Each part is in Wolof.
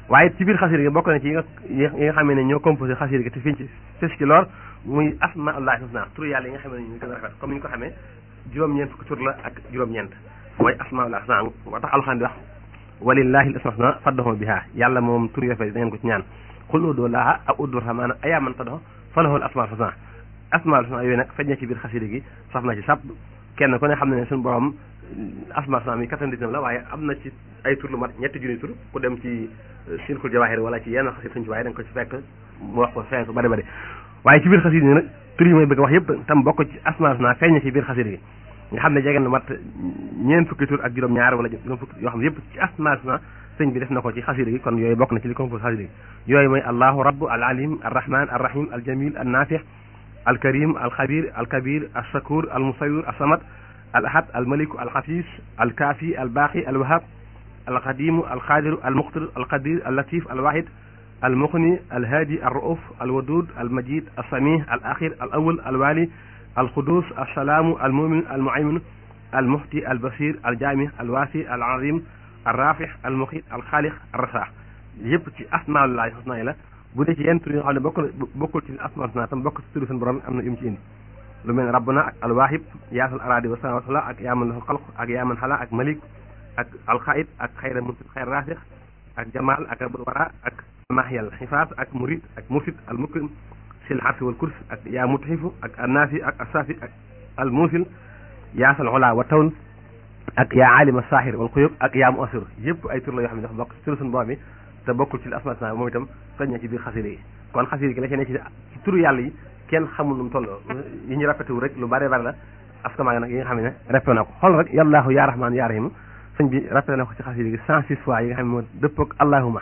waaye ci biir xasida gi bokk na ci yi nga yi nga xam ne ñoo composé xasida gi te fiñ ci fes ci lool muy asmaullahi husna tur yàlla yi nga xam ne ñu gën a rafet comme ni ñu ko xamee juróom-ñeent fukki tur la ak juróom-ñeent mooy asmaullahi husna moo tax alxuraan di wax walillahi al asmaul husna faddahu biha yàlla moom tur yu rafet da ngeen ko ci ñaan xul udoo laaha aw uddu rahmaana ayaa man faddahu falahu al asmaul husna asmaul husna yooyu nag feeñ na ci biir xasida gi saf na ci sàpp kenn ku ne xam ne ne suñu borom asmaul husna mi 99 la waaye am na ci ay tur lu mat ñetti junni tur ku dem ci silkul jawahir wala ci yenn xasit suñ ci waaye da nga ko ci fekk mu wax ko feeñ ko bari bari waaye ci biir xasida gi nag tur yi may bëgg wax yëpp tam bokk ci asmaul husna feeñ na ci biir xasida gi nga xam ne jege na mat ñeent fukki tur ak juróom-ñaar wala juróom fukki yoo xam ne yëpp ci asmaul husna sëñ bi def na ko ci xasida gi kon yooyu bokk na ci li compose xasida gi yooyu mooy allahu rabbu al alim al rahman al rahim al jamil al nafix al karim al xabir al kabir al shakur al musawir al samad al ahad al maliku al xafis al kaafi al baaqi al wahab al qadimu al qadiru al muqtir al qadir al latif al wahid al muqni al hadi al rauf al wadud al majid al samih al akhir al awal al wali al qudus al salaamu al mumin al muaymin al muhti al basir al jaami al waasi al azim al rafix al muqit al xaalix al rasaax yëpp ci asmaullahi husna yi la bu dee ci yenn tur yi nga xam ne bokkul bokkul ci asmaul husna tam bokk ci turu seen borom am na yum ci indi lu mel ne rabbuna ak alwaahib yaasal aradi wa samawat la ak yaaman lahu xalq ak yaaman xala ak malik ak alxaid ak xayra munsit xayr raasix ak jamal ak abul wara ak mahyal xifaas ak murid ak mursid al mukrim sil xarsi wal kurs ak yaa mutxifu ak annaafi ak asaafi ak al muusil yaasal xola wa tawn ak yaa alima saaxir wal xuyub ak yaa mu asir yëpp ay tur la yoo xam ne dafa bokk ci turu suñu borom bi te bokkul ci asmaa husna moom itam feeñ na ci biir xasida yi kon xasida gi la ci ne ci turu yàlla yi kenn xamul nu mu toll yi ñu répété wu rek lu bari bari la askamaa nag yi nga xam ne répété na ko xool rek yàllaahu yaa rahmaan yaa rahim sëñ bi répété na ko ci xasida gi cent six fois yi nga xam ne moo dëpp ak allahuma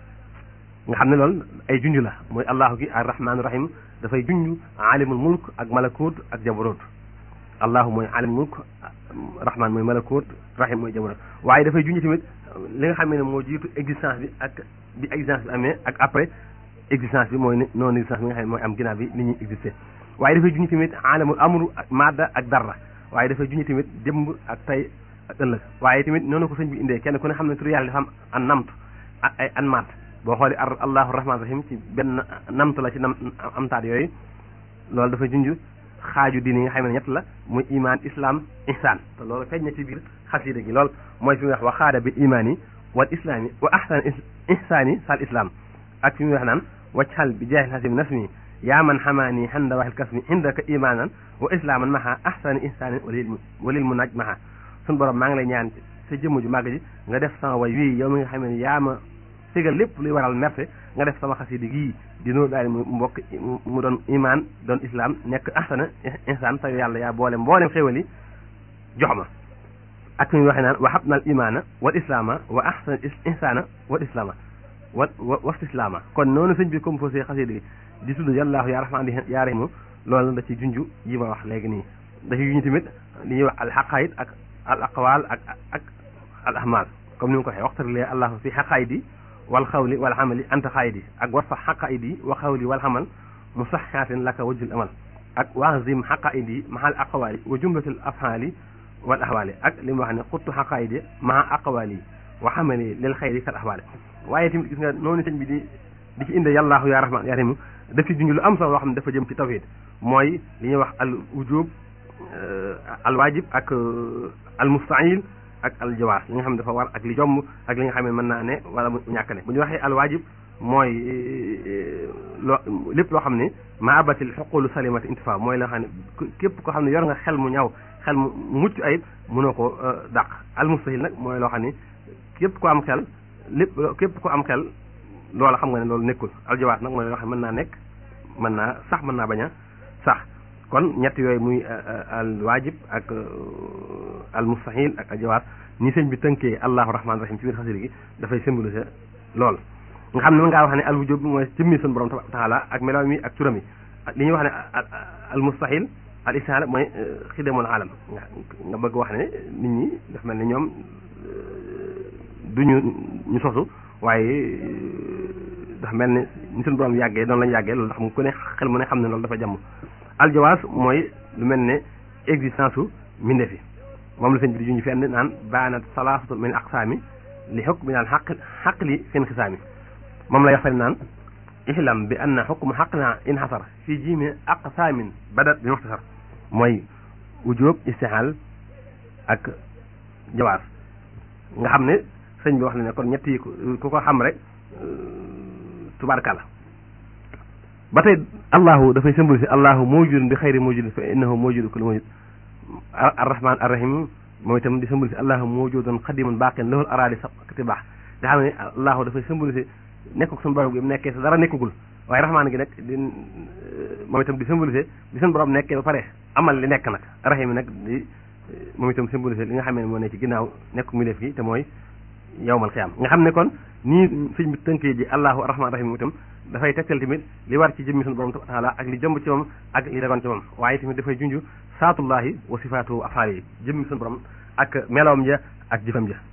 nga xam ne loolu ay junj la mooy allahu gi ar rahmaan rahim dafay junj alimul mulk ak malakut ak jabarut allahu mooy alimul mulk rahmaan mooy malakut rahim mooy jabarut waaye dafay junj tamit li nga xam ne moo jiitu existence bi ak bi existence bi amee ak après existence bi mooy non existence bi nga xam ne mooy am ginnaaw bi nit ñuy existé waaye dafay junj tamit alamul amru ak madda ak darra waaye dafay junj tamit démb ak tey ak ëllëg waaye tamit noonu ko sëñ bi indee kenn ku ne xam ne tur yàlla dafa am an namt ay an maat boo xoolee ar allahu rahman rahim ci benn namt la ci nam amtaat yooyu loolu dafa junj xaaju diine yi nga xam ne ñett la muy iman islam ihsan te loolu feeñ na ci biir xasida gi lool mooy fi muy wax wa xaada bil imaani wal islaami wa ahsan ihsaani sal islam ak fi muy wax naan wajxal bi jaahil hasim nasmi yaa man xamaani xanda waxil kasmi indaka imaanan wa islaaman maha ahsani ihsaanin walil walil mu naaj maha suñu borom maa ngi lay ñaan sa jëmm ju màgg ji nga def sama way wii yow mi nga xam ne yaa ma sigal lépp luy waral merte nga def sama xasida gii di noo daal mu mbokk mu doon imaan doon islam nekk ahsana ihsaan te yàlla yaa boole mboolem xéwal yi jox ma ak fi muy waxee naan wa habna al imaana wal islaama wa ahsana ihsaana wal islaama wa wa islaama kon noonu sëñ bi composé xasida gi di tudd yàllaahu yaa rahmaan yaa rahiim loolu da ci junj yi ma wax léegi nii da ci junj tamit li ñuy wax al xaqaayid ak al aqwaal ak ak al ahmaal comme ni ma ko waxee waxtarilee allahu fi xaqaayidi wal xawli wal amali anta xaayidi ak war fa xaqaayidi wa xawli wal amal musaxaatin laka wajjul amal ak waazim xaqaayidi mahal aqwaali wa jumlatil afhaali wal ahwaali ak li mu wax ne xuttu xaqaayidi maha aqwaali wa xamali lil xayri kal ahwaali waaye tamit gis nga noonu sëñ bi di di ci inde yàllaahu yaa rahmaan yaa rahiim daf ci junj lu am solo loo xam ne dafa jëm ci tawhid mooy li ñuy wax al wujub al waajib ak al mustaayil ak al jawaaz li nga xam ne dafa war ak li jomb ak li nga xam ne mën naa ne wala mu ñàkk ne bu ñu waxee al waajib mooy loo lépp loo xam ne maabatil xuqulu salimati intifa mooy la xam ne képp koo xam ne yor nga xel mu ñaw xel mu mucc ayib mënoo ko dàq al mustahil nag mooy loo xam ne képp ko am xel lépp képp ko am xel loola xam nga ne loolu nekkul al jawaaz nag mooy loo xam ne mën naa nekk mën naa sax mën naa bañ a sax kon ñett yooyu muy al waajib ak al mustahil ak al jawaaz ni sëñ bi tënkee allahu rahmaan rahim ci biir xasida gi dafay symboliser lool nga xam ne mën ngaa wax ne al wujub mooy jëmmi sun borom taala ak melaw mi ak turam yi li ñuy wax ne al mustahil al istihaala mooy xidamul alam nga bëgg wax ne nit ñi daf mel ni ñoom duñu ñu sosu waaye dafa mel ni ni suñu borom yàggee noonu lañu yàggee loolu ndax mu ku ne xel mu ne xam ne loolu dafa jàmm aljawaas mooy lu mel ne existence u mbindeef yi moom la sëñ bi di juñu fenn naan baanat salaasatu min aqsaami li xukk mi naan xaq xaq li seen xisaami moom lay wax fari naan ihlam bi anna xukmu xaqna inxasar fi jimi aqsaamin badat bi muxtasar mooy wujub istixaal ak jawaar nga xam ne sëñ bi wax na ne kon ñett yi ku ko xam rek tubaarkàlla ba tey allahu dafay symbolisé allahu mawjudun bi xayri mawjudin fa innahu mawjudu kulli mawjud arrahman arrahim mooy itam di symbolisé allahu mawjudun xadimun baaqin lahul araadi sabqati baax nga xam ne allahu dafay symbolisé nekkul suñu borom gi mu nekkee sa dara nekkagul waaye rahmaan gi nag di moom itam di symbolisé di suñu borom nekkee ba pare amal li nekk nag rahim nag di moom itam symbolisé li nga xam ne moo ne ci ginnaaw nekk mu def gi te mooy yawmal xiyaam nga xam ne kon nii sëñ bi tënkee ji allahu rahmaan rahim itam dafay tegtal tamit li war ci jëmmi suñu borom taala ak li jëmb ci moom ak li dagoon ci moom waaye tamit dafay junj saatullahi wa sifaatu afaal yi jëmmi suñu borom ak melawam ja ak jëfam ja